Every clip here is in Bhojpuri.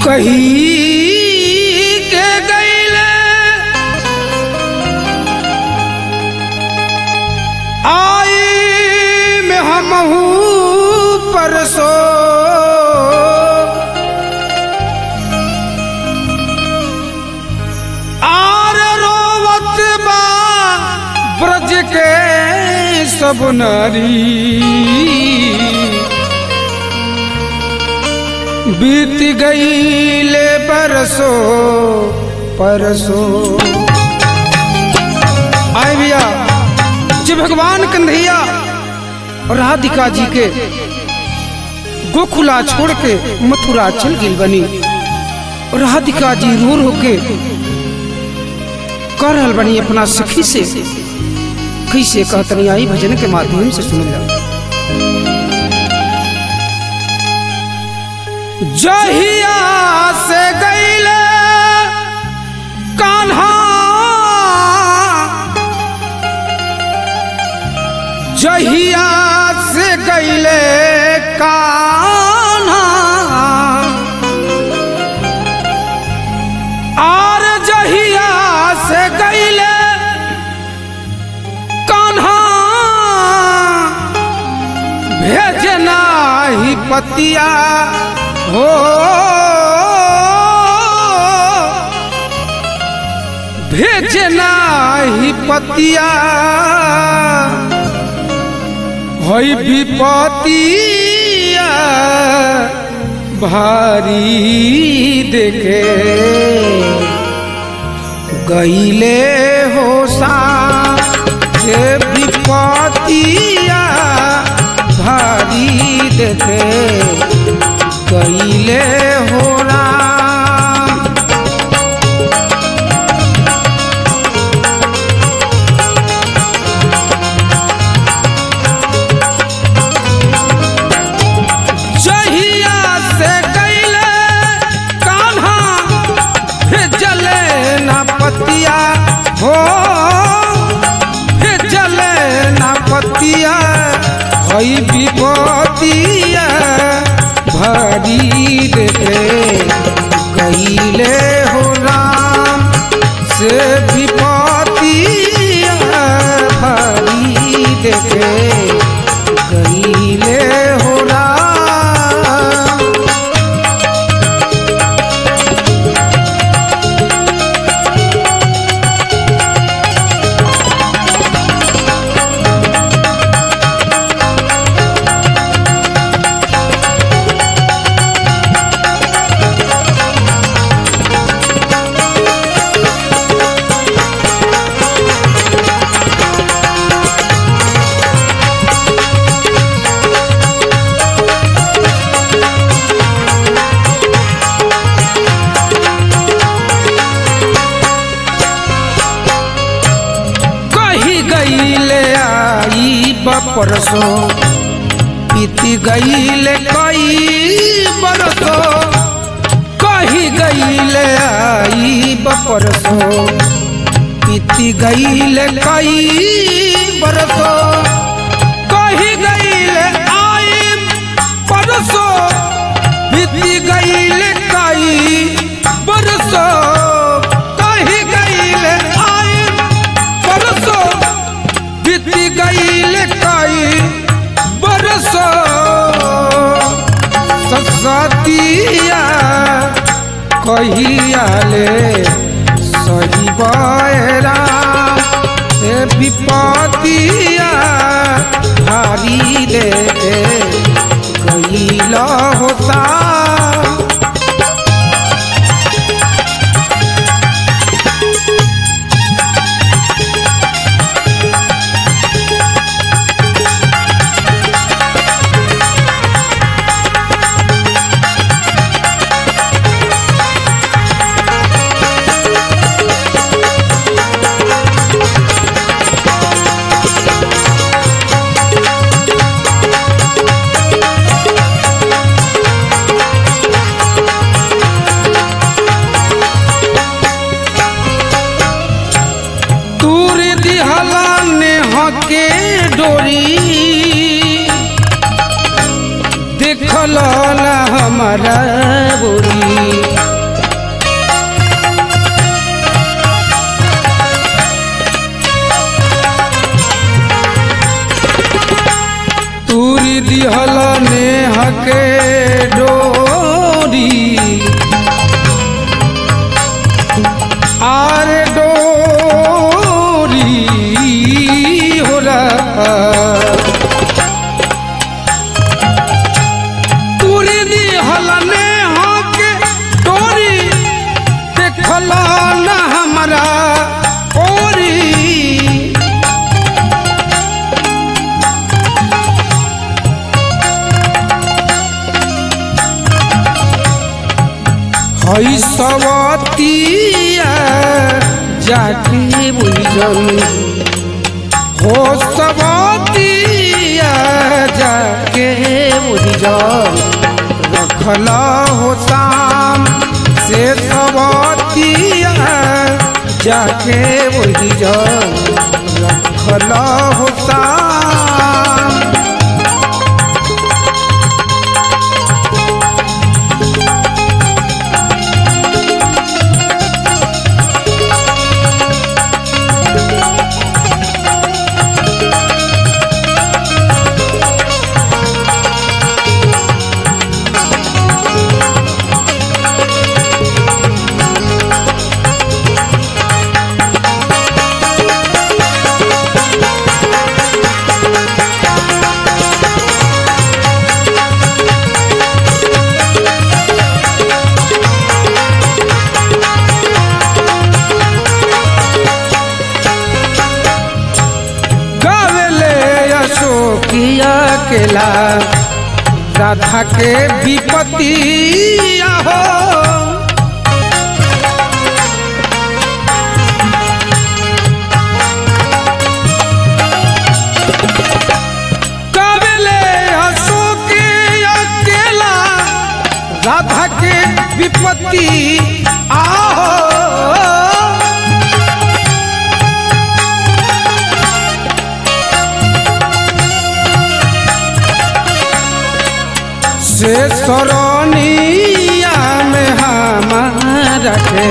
कही के गईले आई में हमहू परसो आर रोवत बा ब्रज के सब नारी बीत गईले परसो परसो आए भैया जो भगवान कन्हैया और राधिका जी के गोकुला छोड़ के मथुरा चल गई बनी और राधिका जी रो रो के कर रहल बनी अपना सखी से कैसे कहतनी आई भजन के माध्यम से सुन लो जहिया से गईले कान्हा जहिया से गईले कान्हा आर जहिया से गईले कान्हा भेजना ही पतिया हो भेजना ही पतिया होई विपतिया भारी देखे गईले हो सा से विपतिया भारी देखे गईले हो राम जहिया से गईले कान्हा भेजले ना पतिया हो भेजले ना पतिया हई विपतिया भारी देखे गईले हो राम से विपतिया भारी देखे गईले हो राम कही गईले आई बपरसो बीती गईले कई बरसो कही गईले आई बपरसो बीती गईले कई बरसो कही गईले आई परसो बीती गईले कई बरसो कही गईले आई परसो बीती गईले कई बरसो सतिया कहिया ले सही बहरा से विपतिया भारी दे गईला होता तूर दिहला नेह के डोरी देखल ना हमारा बोरी के डोरी आर डोरी हो रहा तुरी दी हलने होके डोरी देखला न हमरा ओरी हई सवतिया जाके बुझल हो सवतिया जाके बुझल रखला हो शाम से सवतिया जाके बुझल रखला हो शाम गावेले अशोकिया केला राधा के विपतिया हो गावेले अशोकिया केला राधा के विपत्ति आहो से सरनिया में हमारा के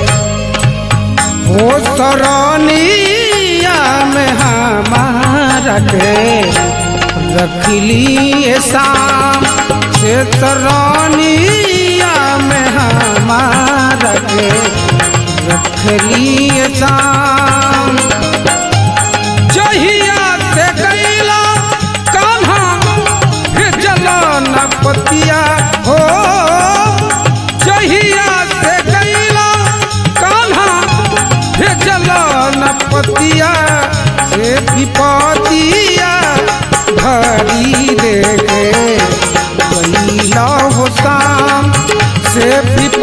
हो सरनिया में हमारा के रखली शाम से सरनिया में हमारा के रखली शाम जहिया से गईला कान्हा भेजल न पतिया हो जहिया से गईला कान्हा भेजल न पतिया से विपतिया भरी देखे गईला हो शाम से विप